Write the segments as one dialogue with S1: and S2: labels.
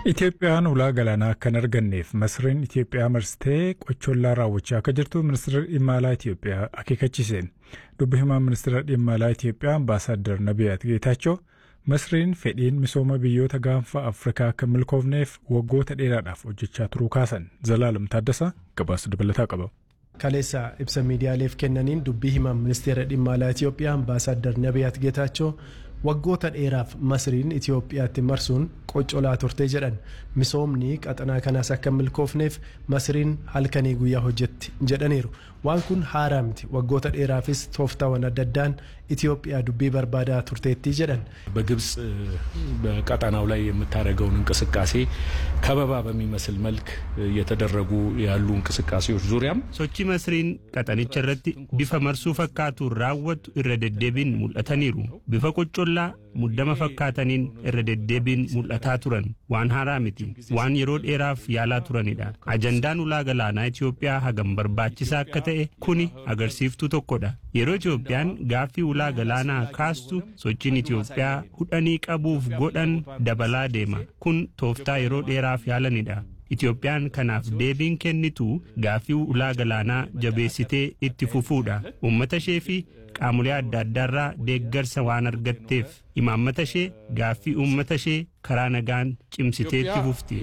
S1: Itoophiyaan ulaa galaanaa akka hin arganneef Masriin Itoophiyaa marsitee qochollaa raawwachaa akka jirtu ministeera dhimma alaa Itoophiyaa akeekachiise. Dubbi himaa ministeera dhimma alaa Itoophiyaa ambaasaaddar Nabiyaat Geetaachoo Masriin fedhiin misooma biyyoota gaanfa Afrikaa akka milkoofneef waggoota dheeraadhaaf hojjechaa turuu kaasan. Zalaalam Taaddasaa gabaasa dabalataa qaba.
S2: Kaleessa ibsa miidiyaaleef kennaniin dubbii himaa ministeera dhimma alaa Itoophiyaa ambaasaaddar Nabiyaat Geetaachoo waggoota dheeraaf masriin Itoophiyaatti marsuun qoccolaa turte jedhan misoomni qaxanaa kanaas akka milkoofneef masriin halkanii guyyaa hojjetti jedhaniiru waan kun haaraa miti waggoota dheeraafis tooftaawwan adda addaan ኢትዮጵያ ዱቤ በርባዳ ቱርቴቲ ጀደን
S3: በግብጽ በቀጠናው ላይ የምታደርገውን እንቅስቃሴ ከበባ በሚመስል መልክ እየተደረጉ ያሉ እንቅስቃሴዎች ዙሪያም
S4: sochi masriin qaxanicha irratti bifa marsuu fakkaatuun raawwattu irra deddeebiin mul'ataniiru bifa qoccollaa muddama fakkaataniin irra deddeebiin mul'ataa turan waan haaraa miti waan yeroo dheeraaf yaalaa turanidha ajandaan ulaa galaanaa Itoophiyaa hagam barbaachisaa akka ta'e kuni agarsiiftuu tokkodha yeroo Itoophiyaan gaaffii ulaa galaanaa kaastu sochiin Itoophiyaa hudhanii qabuuf godhan dabalaa deema kun tooftaa yeroo dheeraaf yaalanidha Itoophiyaan kanaaf deebiin kennitu gaaffii ulaa galaanaa jabeessitee itti fufuudha uummata ishee fi qaamolee adda addaarraa deeggarsa waan argatteef imaammata ishee gaaffii uummata ishee karaa nagaan cimsitee itti fufti.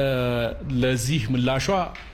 S3: ለዚህ ምላሿ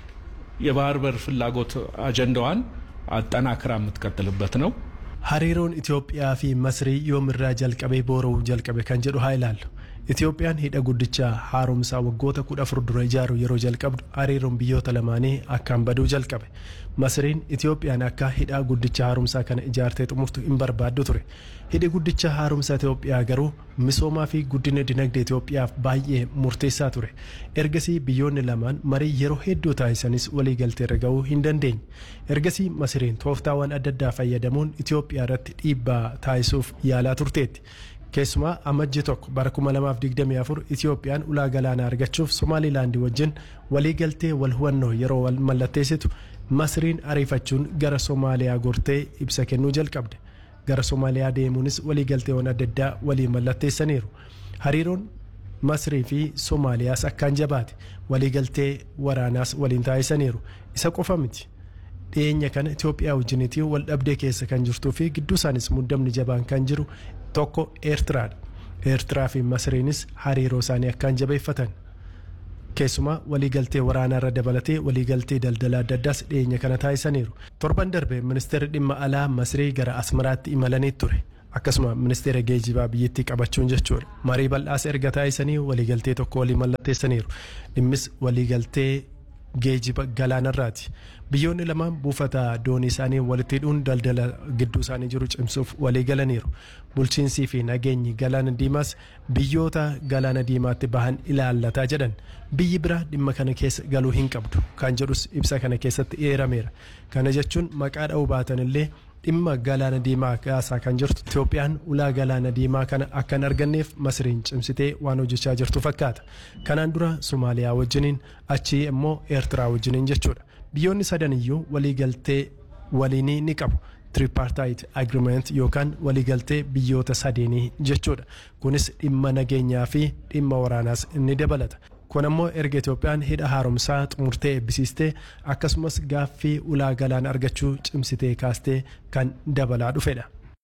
S3: የባህር በር ፍላጎት አጀንዳዋን አጠናክራ የምትቀጥልበት ነው።
S2: hariiroon Itoophiyaa fi Masrii yoomirraa jalqabee boora'uu jalqabe kan jedhu haa ilaallu. Itoophiyaan hidha guddichaa haaromsaa waggoota kudha afur dura ijaaru yeroo jalqabdu hariiroon biyyoota lamaanii akkaan baduu jalqabe. Masriin Itoophiyaan akka hidha guddicha haaromsaa kana ijaartee xumurtu hin barbaaddu ture. Hidhi guddicha haaromsaa Itoophiyaa garuu misoomaa fi guddina dinagdee Itoophiyaaf baay'ee murteessaa ture. Ergasii biyyoonni lamaan marii yeroo hedduu taasisanis waliigaltee irra gahuu hin dandeenye. Ergasii Masriin tooftaawwan adda addaa fayyadamuun Itoophiyaa irratti dhiibbaa taasisuuf yaalaa turteetti. Keessumaa amajji tokko bara 2024 Itoophiyaan ulaa galaanaa argachuuf Somaalilaandii wajjin waliigaltee wal hubannoo yeroo wal mallatteessitu Masriin ariifachuun gara Somaaliyaa gortee ibsa kennuu jalqabde. Gara Somaaliyaa deemuunis waliigalteewwan adda addaa waliin mallatteessaniiru. Hariiroon Masrii fi Somaaliyaas akkaan jabaate waliigaltee waraanaas waliin taasisaniiru. Isa qofa miti. dhiyeenya kana Itoophiyaa wajjinitii wal dhabdee keessa kan jirtuu fi gidduu isaanis muddamni jabaan kan jiru tokko Eertiraadha. Eertiraa fi Masriinis hariiroo isaanii akkaan jabeeffatan. Keessumaa waliigaltee waraanaa irra dabalatee waliigaltee daldala adda addaas dhiyeenya kana taasisaniiru. Torban darbe ministeerri dhimma alaa Masrii gara Asmaraatti imalanii ture. Akkasuma ministeera geejibaa biyyattii qabachuun jechuudha. Marii bal'aas erga taasisanii waliigaltee tokko walii mallatteessaniiru. Dhimmis waliigaltee geejiba galaanarraati. Biyyoonni lamaan buufata doonii isaanii walitti hidhuun daldala gidduu isaanii jiru cimsuuf walii galaniiru. Bulchiinsii fi nageenyi galaana diimaas biyyoota galaana diimaatti bahan ilaallataa jedhan. Biyyi biraa dhimma kana keessa galuu hin qabdu. Kan jedhus ibsa kana keessatti eerameera. Kana jechuun maqaa dha'uu baatan illee dhimma galaana diimaa kaasaa kan jirtu Itoophiyaan ulaa galaana diimaa kana akka hin arganneef Masriin cimsitee waan hojjechaa jirtu fakkaata. Kanaan dura Somaaliyaa wajjiniin achii immoo Eertiraa wajjiniin jechuudha. Biyyoonni sadan iyyuu waliigaltee waliinii ni qabu. Tripartite Agreement yookaan waliigaltee biyyoota sadeenii jechuudha. Kunis dhimma nageenyaa fi dhimma waraanaas ni dabalata. kun ammoo erga Itoophiyaan hidha haaromsaa xumurtee eebbisiistee akkasumas gaaffii ulaa galaana argachuu cimsitee kaastee kan dabalaa dhufedha.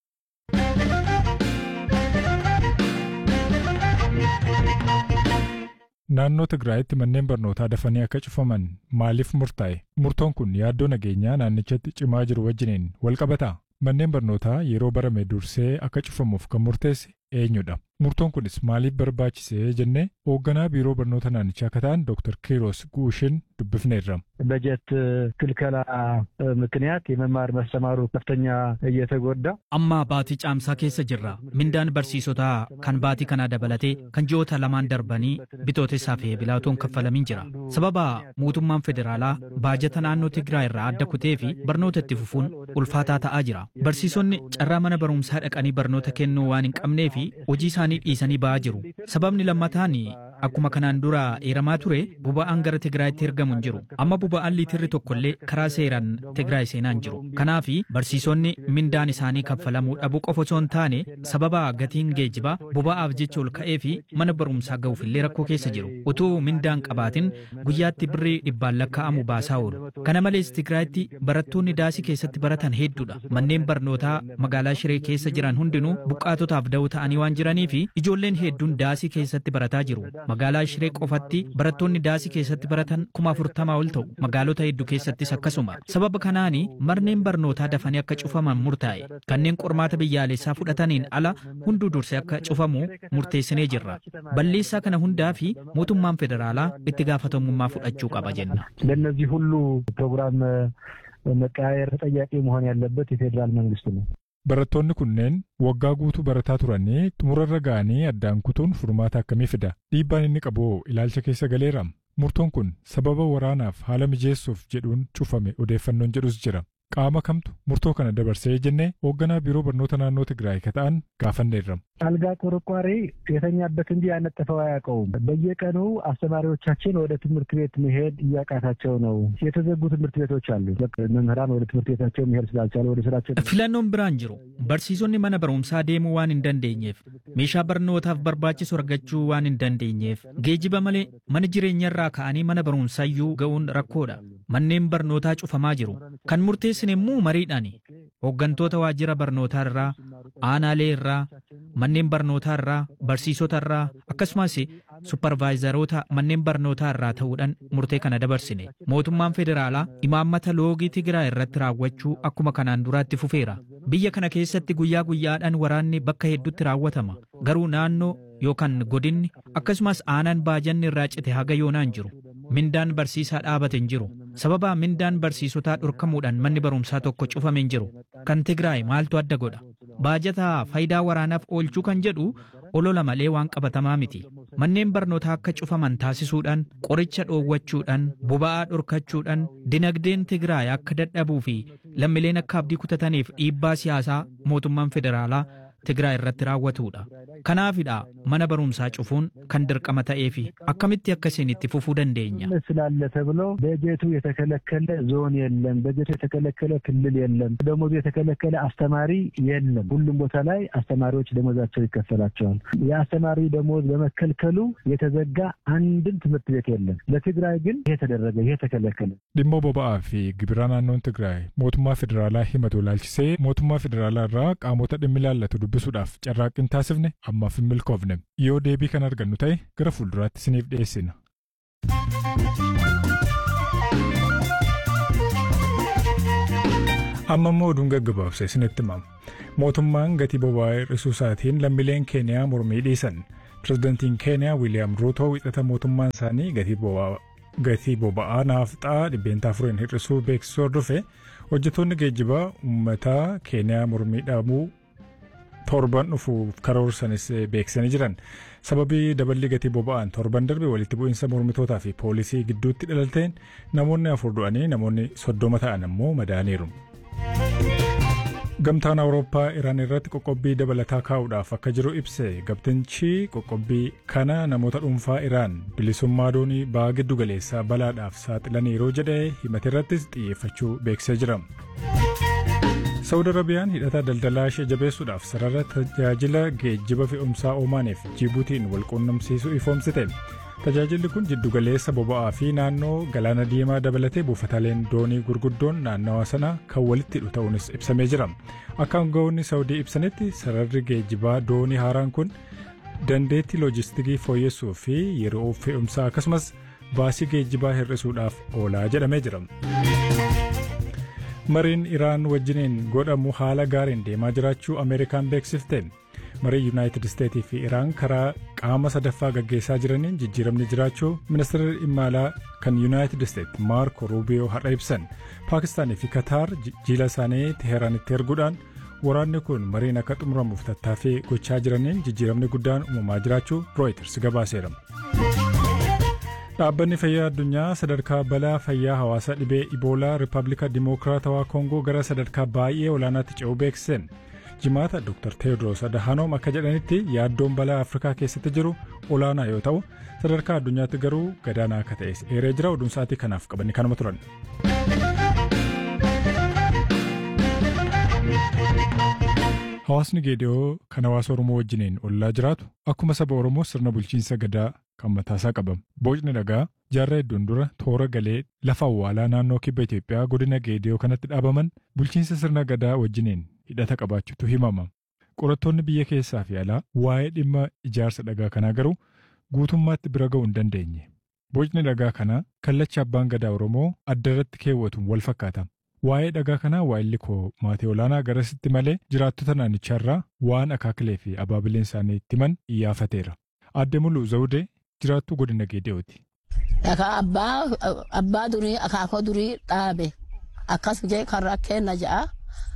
S1: Naannoo Tigraayitti manneen barnootaa dafanii akka cufaman maaliif murtaa'e? Murtoon kun yaaddoo nageenyaa naannichatti cimaa jiru wajjiniin wal qabataa? Manneen barnootaa yeroo barame dursee akka cufamuuf kan murteesse eenyudha? Murtoon kunis maaliif barbaachisee jennee hoogganaa biiroo barnoota naannichaa akka ta'an Dr. Kiiros Guushin dubbifneerra.
S5: በጀት ክልከላ ምክንያት የመማር መስተማሩ ከፍተኛ እየተጎዳ
S6: amma baatii caamsaa keessa jirra mindaan barsiisotaa kan baatii kanaa dabalatee kan ji'oota lamaan darbanii bitootessaa fi bilaatoon kaffalamiin jira sababa mootummaan federaalaa baajata naannoo Tigraay irraa adda kutee fi barnoota itti fufuun ulfaataa ta'aa jira barsiisonni carraa mana barumsaa dhaqanii barnoota kennuu waan hin qabnee fi hojii isaanii isaanii dhiisanii ba'aa jiru. Sababni lammataan akkuma kanaan dura eeramaa ture boba'aan gara Tigraayitti ergamu hin jiru. Amma boba'aan liitirri tokkollee karaa seeraan Tigraay seenaa hin jiru. Kanaaf barsiisonni mindaan isaanii kaffalamuu dhabuu qofa osoo hin taane sababa gatiin geejjibaa boba'aaf jecha ol ka'ee fi mana barumsaa ga'uufillee rakkoo keessa jiru. Utuu mindaan qabaatin guyyaatti birrii dhibbaan lakkaa'amu baasaa oolu. Kana malees Tigraayitti barattoonni daasii keessatti baratan hedduudha. Manneen barnootaa magaalaa Shiree keessa jiran hundinuu buqqaatotaaf da'oo ta'anii waan jiranii fi ijoolleen hedduun daasii keessatti barataa jiru. Magaalaa Shiree qofatti barattoonni daasii keessatti baratan kuma afurtamaa ol ta'u. Magaalota hedduu keessattis akkasuma. Sababa kanaan manneen barnootaa dafanii akka cufaman murtaa'e. Kanneen qormaata biyyaalessaa fudhataniin ala hunduu dursee akka cufamu murteessinee jirra. Balleessaa kana hundaa fi mootummaan federaalaa itti gaafatamummaa fudhachuu qaba jenna.
S5: ለእነዚህ ሁሉ ፕሮግራም መቀያየር ተጠያቂ መሆን ያለበት የፌዴራል መንግስት ነው።
S1: Barattoonni kunneen waggaa guutuu barataa turanii xumurarra ga'anii addaan kutuun furmaata akkamii fida? Dhiibbaan inni qabu ilaalcha keessa galeera. Murtoon kun sababa waraanaaf haala mijeessuuf jedhuun cufame odeeffannoon jedhus jira. Qaama kamtu murtoo kana dabarsee jennee hoogganaa biiroo barnoota naannoo Tigraay ka ta'an gaafanneerra.
S5: አልጋ ቆርቋሪ የተኛበት እንጂ ያነጠፈው አያውቀውም። በየቀኑ አስተማሪዎቻችን ወደ ትምህርት ቤት መሄድ እያቃታቸው ነው። የተዘጉ ትምህርት ቤቶች አሉ። መምህራን ወደ ትምህርት ቤታቸው መሄድ ስላልቻሉ ወደ ስራቸው
S6: Filannoon biraan jiru barsiisonni mana barumsaa deemuu waan hin dandeenyeef meeshaa barnootaaf barbaachisu argachuu waan hin dandeenyeef geejiba malee mana jireenyarraa ka'anii mana barumsaayyuu ga'uun rakkoodha. Manneen barnootaa cufamaa jiru. Kan murteessine immoo mariidhaani. Hooggantoota waajjira barnootaa irraa, aanaalee irraa, manneen barnootaa irraa, barsiisota irraa akkasumas supparvaayizaroota manneen barnootaa irraa ta'uudhaan murtee kana dabarsine. Mootummaan federaalaa imaammata loogii Tigraay irratti raawwachuu akkuma kanaan duraatti fufeera. Biyya kana keessatti guyyaa guyyaadhaan waraanni bakka hedduutti raawwatama. Garuu naannoo yookaan godinni akkasumas aanaan baajanni irraa cite haga yoonaan jiru. Mindaan barsiisaa dhaabate hin jiru. Sababa mindaan barsiisotaa dhorkamuudhaan manni barumsaa tokko cufame hin jiru. Kan Tigraay maaltu adda godha? Baajataa faayidaa waraanaaf oolchuu kan jedhu olola malee waan qabatamaa miti. Manneen barnootaa akka cufaman taasisuudhaan, qoricha dhoowwachuudhaan, boba'aa dhorkachuudhaan, dinagdeen Tigraay akka dadhabuu fi lammileen akka abdii kutataniif dhiibbaa siyaasaa mootummaan federaalaa Tigraay irratti raawwatudha. Kanaafidha mana barumsaa cufuun kan dirqama ta'ee fi akkamitti akkasiin itti fufuu dandeenya.
S5: ስላለ ተብሎ በጀቱ የተከለከለ ዞን የለም። በጀቱ የተከለከለ ክልል የለም። ደሞዙ የተከለከለ አስተማሪ የለም። ሁሉም ቦታ ላይ አስተማሪዎች ደሞዛቸው ይከፈላቸዋል። የአስተማሪ ደሞዝ በመከልከሉ የተዘጋ አንድም ትምህርት ቤት የለም። ለትግራይ ግን ይሄ ተደረገ፣ ይሄ ተከለከለ።
S1: Dhimma boba'aa fi gibira naannoon Tigraay mootummaa federaalaa himatu ilaalchisee mootummaa federaalaa irraa qaamota dhimmi ilaallatu dubbisuudhaaf carraaqqiin taasifne ammaaf hin milkoofne. Yoo deebii kan argannu ta'e gara fuulduraatti isiniif dhiyeessina. Amma immoo oduun gaggabaabse isinitti himama. Mootummaan gatii boba'aa hir'isuu isaatiin lammiileen Keeniyaa mormii dhiisan. Pireezidantiin Keeniyaa Wiiliyaam Ruutoo wixata mootummaan isaanii gatii boba'aa gatii boba'aa naafxaa dhibbeentaa afuriin hir'isuu beeksisuu hordofe hojjettoonni geejjibaa uummataa Keeniyaa mormii dhaabuu torban dhufuuf karoorsanis beeksisanii jiran. Sababii daballi gatii boba'aan torban darbe walitti bu'iinsa mormitootaa fi poolisii gidduutti dhalateen namoonni afur du'anii namoonni soddoma ta'an ammoo madaaniiru. Gamtaan Awurooppaa Iraan irratti qoqqobbii dabalataa kaa'uudhaaf akka jiru ibse gamtichi qoqqobbii kana namoota dhuunfaa Iraan bilisummaa doonii ba'aa giddu galeessaa balaadhaaf saaxilaniiru jedhee himate irrattis xiyyeeffachuu beeksisee jira. Saawud Arabiyaan hidhata daldalaa ishee jabeessuudhaaf sarara tajaajila geejjiba fe'umsaa Omaaniif Jibuutiin wal quunnamsiisuu ifoomsite. Tajaajilli kun jiddugaleessa boba'aa fi naannoo galaana diimaa dabalatee buufataaleen doonii gurguddoon naannawa sana kan walitti hidhu ta'uunis ibsamee jira. Akka aangawoonni Saawudii ibsanitti sararri geejjibaa doonii haaraan kun dandeettii loojistikii fooyyessuu fi yeroo fe'umsaa akkasumas baasii geejjibaa hir'isuudhaaf oolaa jedhamee jira. Mariin Iraan wajjiniin godhamu haala gaariin deemaa jiraachuu Ameerikaan beeksifte. marii yuunaayitid isteetii fi iraan karaa qaama sadaffaa gaggeessaa jiraniin jijjiiramni jiraachuu ministeerri dhimma alaa kan yuunaayitid isteet maarko ruubiyoo har'a ibsan paakistaanii fi kataar jiila isaanii teheeraanitti erguudhaan waraanni kun mariin akka xumuramuuf tattaaffii gochaa jiraniin jijjiiramni guddaan uumamaa jiraachuu rooyiters gabaaseera. Dhaabbanni fayyaa addunyaa sadarkaa balaa fayyaa hawaasaa dhibee iboolaa rippaabilika dimokiraatawaa koongoo gara sadarkaa baay'ee olaanaatti ce'uu beeksiseen jimaata Dr. Teewodiroos Adahanoom akka jedhanitti yaaddoon balaa Afrikaa keessatti jiru olaanaa yoo ta'u sadarkaa addunyaatti garuu gadaanaa akka ta'es eeree jira oduun sa'aatii kanaaf qabanni kanuma turan. Hawaasni Geediyoo kan hawaasa Oromoo wajjiniin ollaa jiraatu akkuma saba Oromoo sirna bulchiinsa gadaa kan mataasaa qaban. Boocni dhagaa jaarraa hedduun dura toora galee lafa awwaalaa naannoo kibba Itoophiyaa godina Geediyoo kanatti dhaabaman bulchiinsa sirna gadaa wajjiniin hidhata qabaachuutu himama. Qorattoonni biyya keessaa fi alaa waa'ee dhimma ijaarsa dhagaa kanaa garuu guutummaatti bira ga'uu hin dandeenye. Boocni dhagaa kanaa kallacha abbaan gadaa Oromoo adda irratti keewwatuun wal fakkaata. Waa'ee dhagaa kanaa waa'illi koo maatii olaanaa garasitti malee jiraattota naannicharraa waan akaakilee fi abaabileen isaanii itti himan iyyaafateera. Aadde Muluu Zawudee jiraattuu godina Geediyooti.
S7: Dhagaa abbaa durii akaakoo durii dhaabe akkas jee karra kenna ja'a.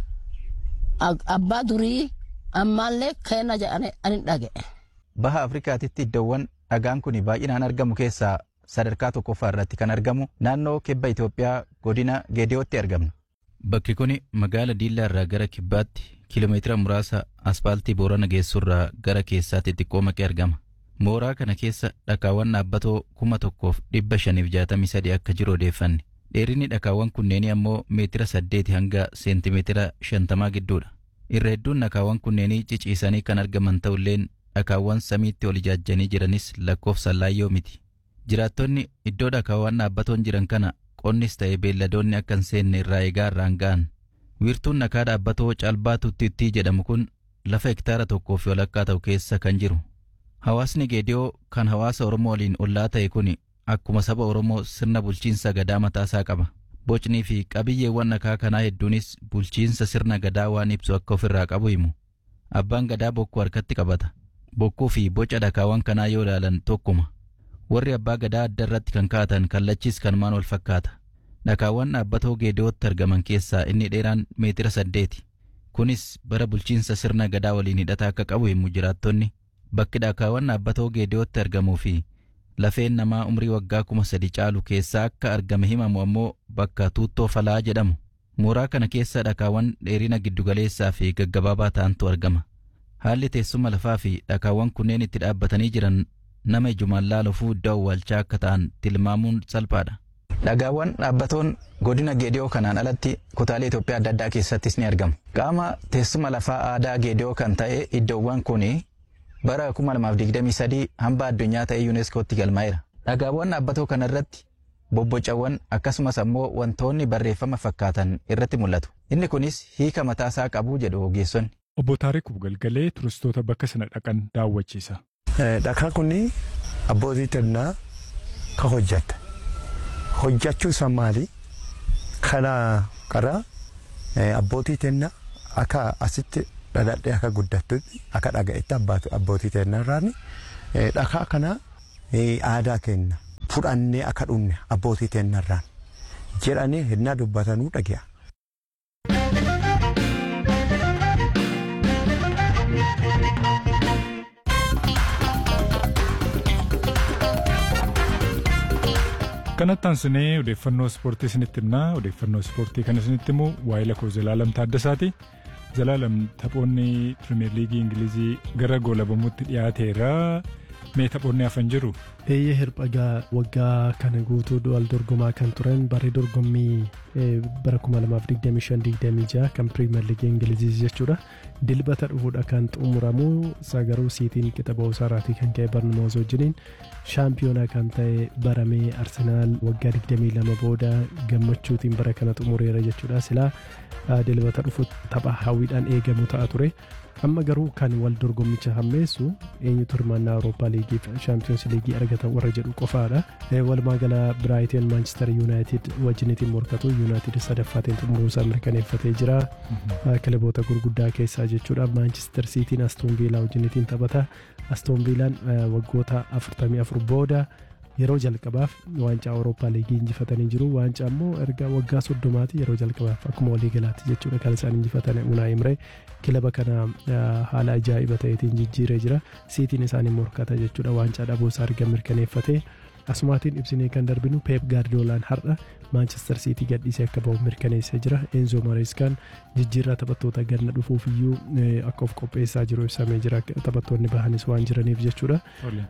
S7: Abbaa durii ammaallee kenna ja'anii ani dhaga'e.
S8: Baha Afrikaatitti iddoowwan dhagaan kun baay'inaan argamu keessaa sadarkaa tokkoffaa irratti kan argamu naannoo kibba Itoophiyaa godina Geediyootti argamna. Bakki kun magaala Diillaa irraa gara kibbaatti kiiloomeetira muraasa aspaaltii Boorana geessurraa gara keessaatti xiqqoo maqee argama. Mooraa kana keessa dhakaawwan dhaabbatoo kuma tokkoof dhibba shaniif jaatamii sadii akka jiru odeeffanne. Dheerinni dhakaawwan kunneenii ammoo meetira saddeeti hanga seentimeetira shantamaa gidduudha. Irra hedduun dhakaawwan kunneenii ciciisanii kan argaman ta'ulleen dhakaawwan samiitti ol ijaajjanii jiranis lakkoofsaan laayyoo miti. Jiraattonni iddoo dhakaawwan dhaabbatoon jiran kana qonnis ta'e beelladoonni akka hin seenne irraa eegaa irraan ga'an. Wiirtuun dhakaa dhaabbatoo caalbaa tuttittii jedhamu kun lafa hektaara tokkoo fi walakkaa ta'u keessa kan jiru. Hawaasni Geediyoo kan hawaasa Oromoo waliin ollaa ta'e kun akkuma saba Oromoo sirna bulchiinsa gadaa mataasaa qaba. Bocnii fi qabiyyeewwan dhakaa kanaa hedduunis bulchiinsa sirna gadaa waan ibsu akka ofirraa qabu himu. Abbaan gadaa bokkuu harkatti qabata. Bokkuu fi boca dhakaawwan kanaa yoo ilaalan tokkuma. Warri abbaa gadaa adda irratti kan kaa'atan kallachis kanumaan wal fakkaata. Dhakaawwan dhaabbatoo Geediyootti argaman keessaa inni dheeraan meetira saddeeti. Kunis bara bulchiinsa sirna gadaa waliin hidhata akka qabu himu jiraattonni. Bakki dhakaawwan dhaabbatoo Geediyootti argamuu fi lafeen namaa umrii waggaa kuma sadi caalu keessaa akka argame himamu ammoo bakka tuuttoo falaa jedhamu. Mooraa kana keessa dhakaawwan dheerina giddugaleessaa fi gaggabaabaa ta'antu argama. Haalli teessuma lafaa fi dhakaawwan kunneen itti dhaabbatanii jiran nama ijumaan laalufuu iddoo awwaalchaa akka ta'an tilmaamuun salphaadha. Dhagaawwan dhaabbatoon godina Geediyoo kanaan alatti kutaalee Itoophiyaa adda addaa keessattis ni argamu. Qaama teessuma lafaa aadaa Geediyoo kan ta'e iddoowwan kun bara 2023 hamba addunyaa ta'e yuuneeskootti galmaa'eera. Dhagaawwan dhaabbatoo kana irratti bobbocawwan akkasumas ammoo wantoonni barreeffama fakkaatan irratti mul'atu. Inni kunis hiika mataasaa qabu jedhu ogeessonni.
S1: Obbo Taarikuu Galgalee turistoota bakka sana dhaqan daawwachiisa.
S9: Dhakaa kun abbootii xinnaa kan hojjeta. Hojjechuu isaa maali? Kana karaa abbootii xinnaa akka asitti dhaladhee akka guddattutti akka dhaga'etti abbootii xinnaa irraan dhakaa kana aadaa kenna fudhannee akka dhumne abbootii xinnaa irraan jedhanii hinnaa dubbatanuu dhage'a.
S1: kanatti aansinee odeeffannoo ispoortii isinitti himnaa odeeffannoo ispoortii kan isinitti himu waa'ee lakoo Zalaalam Taaddasaati. Zalaalam taphoonni pirimeer liigii Ingilizii gara goolabamuutti dhiyaateera. Mee taphoonni hafan jiru?
S2: Eeyyee hirphagaa waggaa kana guutuu wal dorgomaa kan turan barree dorgommii bara 2025-26 kan pirimeer liigii Ingilizii jechuudha. Dilbata dhufuudha kan xumuramu sagaruu siitiin qixa ba'uusaa irraatii kan ka'e barnumoos wajjiniin shaampiyoonaa kan ta'e baramee arsenaal waggaa 22 booda gammachuutiin bara kana xumureera jechuudha silaa dilbata dhufu tapha hawwiidhaan eegamu ta'a ture amma garuu kan wal dorgommicha hammeessu eenyutu hirmaannaa awurooppaa liigii fi shaampiyoons liigii argatan warra jedhu qofaadha walumaa gala biraayitiin maanchister yuunaayitid wajjinitiin morkatu yuunaayitid sadaffaatiin xumuruusaa mirkaneeffatee jira kilaboota gurguddaa keessaa jechuudha maanchister siitiin astoon viilaa wajjinitiin taphata astoon viilaan waggoota 44 booda yeroo jalqabaaf waancaa awurooppaa liigii injifatanii jiru waancaa immoo erga waggaa soddomaati yeroo jalqabaaf akkuma waliigalaatti jechuudha kan isaan injifatan unaa imree kilaba kana haala ajaa'iba ta'eetiin jijjiiree jira siitiin isaanii morkata jechuudha waancaa dhabuu isaa arga mirkaneeffatee asumaatiin ibsinee kan darbinu peep gaardiyoolaan har'a maanchestar siitii gadhiisee akka ba'u mirkaneessee jira eenzo mareeskaan jijjiirraa taphattoota ganna dhufuuf iyyuu akka of qopheessaa jiru ibsamee jira taphattoonni bahanis waan jiraniif jechuudha.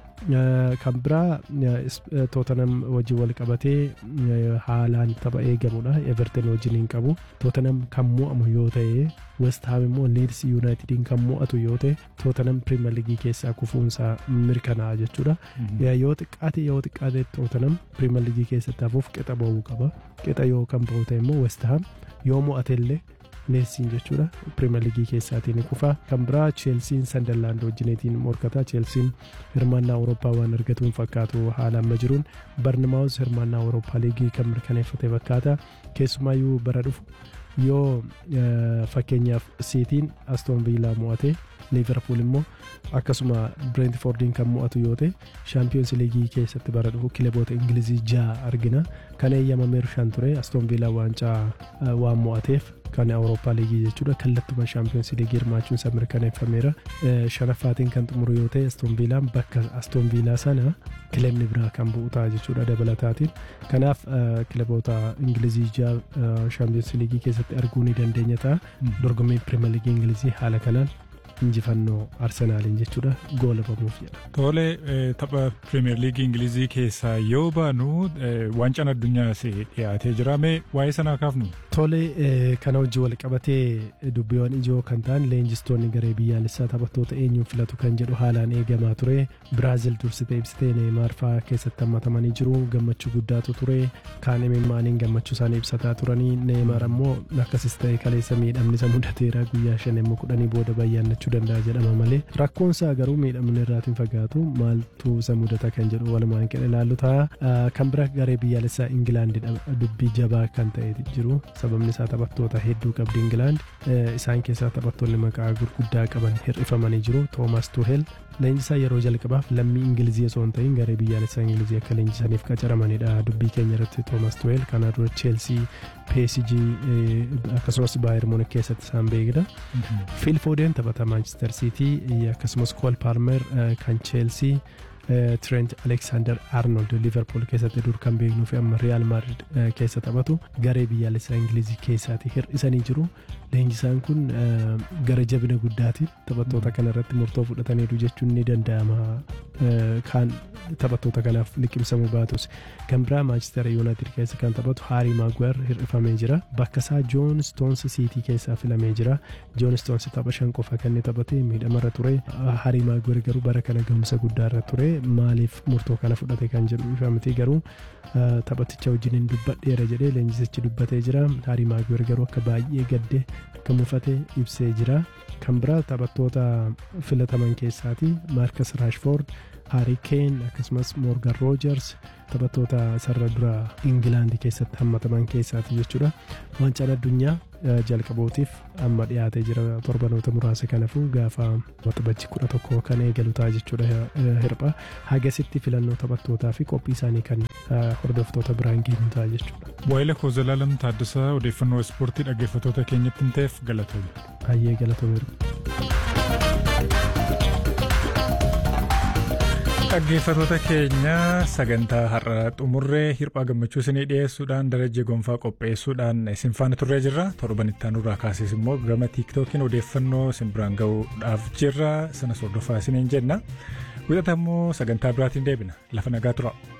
S2: kan biraa tootanam wajjin wal qabatee haalaan tapha eegamudha everton wajjin hin qabu tootanam kan mo'amu yoo ta'e west ham immoo liids yuunaayitediin kan mo'atu yoo ta'e tootanam pirimeer liigii keessaa kufuunsaa mirkanaa'a jechuudha yoo xiqqaate yoo xiqqaate tootanam pirimeer liigii keessatti hafuuf qixa ba'uu qaba qixa yoo kan ba'u ta'e immoo west ham yoo mo'ate illee leessiin jechuudha pirimeer liigii keessaatiin kufa kan biraa cheelsiin sandarlaand wajjineetiin morkata cheelsiin hirmaannaa awurooppaa waan argatuun fakkaatu haala amma jiruun barnamaawus hirmaannaa awurooppaa liigii kan mirkaneeffate fakkaata keessumaayyuu bara dhufu yoo fakkeenyaaf siitiin astoon viilaa mo'ate liiverpuul immoo akkasuma bireentifoordiin kan mo'atu yoo ta'e shaampiyoons liigii keessatti bara dhufu kilaboota ingilizii ja'a argina kan eeyyamameeru shan ture astoon viilaa waancaa waan mo'ateef kan awurooppaa liigii jechuudha kallattuma shaampiyoons liigii hirmaachuun isaa mirkaneeffameera shanaffaatiin kan xumuru yoo ta'e astoon viilaan bakka astoon viilaa sana kilabni biraa kan bu'u ta'a jechuudha dabalataatiin kanaaf kilaboota ingilizii ja'a shaampiyoons liigii keessatti arguu ni dandeenya ta'a dorgommii pirimeer liigii ingilizii haala kanaan injifannoo arsenaaliin jechuudha goolabamuuf jedha.
S1: Tole tapha pirimeer liigii ingilizii keessaa yoo baanu waancaan addunyaas dhiyaatee jira mee waa'ee sanaa kaafnu.
S2: Tole kana wajjin wal qabatee dubbiiwwan ijoo kan ta'an leenjistoonni garee biyyaalessaa taphattoota eenyuun filatu kan jedhu haalaan eegamaa ture biraazil dursitee ibsitee neemaar fa'aa keessatti hammatamanii jiru gammachuu guddaatu ture kaan imimmaaniin gammachuu isaanii ibsataa turanii neemaar ammoo akkasis ta'e kaleessa miidhamni isa mudateera guyyaa shan immoo kudhanii booda bayyaannachuu jiraachuu danda'a jedhama malee rakkoon isaa garuu miidhamni irraatiin fagaatu maaltu isa mudata kan jedhu walumaan qe'ee ilaallu ta'a kan bira garee biyyaalessaa ingilaandi dubbii jabaa kan ta'e jiru sababni isaa taphattoota hedduu qabdi ingilaand isaan keessaa taphattoonni maqaa gurguddaa qaban hir'ifamanii jiru toomas tuhel leenjisaa yeroo jalqabaaf lammii ingilizii osoo hin ta'in garee biyyaalessaa ingilizii akka leenjisaniif qacaramanidha dubbii keenya irratti toomas tuhel kana dura cheelsii PSG akkasumas baayer muunik keessatti isaan beekna fiil foodeen taphata maanchestar siitii akkasumas kool paalmer kan cheelsii Trent Alexander Arnold Liverpool keessatti dur kan beeknuu fi amma Real Madrid keessa taphatu garee biyyaalessaa Ingilizii keessaati hir'isanii jiru. Leenjisaan kun gara jabina guddaatiin taphattoota kana irratti murtoo fudhataniiru jechuun ni danda'ama. Kan taphattoota kanaaf liqimsamuu baatus. Kan biraa Manchester United keessa kan taphatu Harry Maguire hir'ifamee jira. Bakka isaa John Stones City keessaa filamee jira. John Stones tapha shan qofa kan inni taphate miidhamarra ture. Harry Maguire garuu bara kana gahumsa guddaarra ture. maaliif murtoo kana fudhate kan jedhu ifa miti garuu taphaticha wajjin dubbadheera jedhee leenjisichi dubbatee jira Harry Maguire garuu akka baay'ee gadde akka mufate ibsee jira kan biraa taphattoota filataman keessaati maarkas raashfoord Harry Kane akkasumas Morgan Rogers taphattoota sarara dura Ingilaandi keessatti hammataman keessaati jechuudha. Waancaan addunyaa jalqabootiif amma dhiyaatee jira torbanoota muraasa kanaafuu gaafa waxabajji kudha tokko kan eegalu ta'a jechuudha hirpha. Hagasitti filannoo taphattootaa fi qophii isaanii kan hordoftoota biraan geenyu ta'a jechuudha.
S1: Waa'ila koo Zalaalam Taaddasaa odeeffannoo ispoortii dhaggeeffattoota keenyatti hin ta'eef galatoome.
S2: Baay'ee galatoomeera.
S1: dhaggeeffattoota keenya sagantaa har'a xumurree hirphaa gammachuu isinii dhiyeessuudhaan darajee gonfaa qopheessuudhaan isin faana turree jirra torban itti aanurraa kaasees immoo gama tiiktookiin odeeffannoo isin biraan ga'uudhaaf jirra sanas hordofaa isiniin jenna wixata immoo sagantaa biraatiin deebina lafa nagaa tura.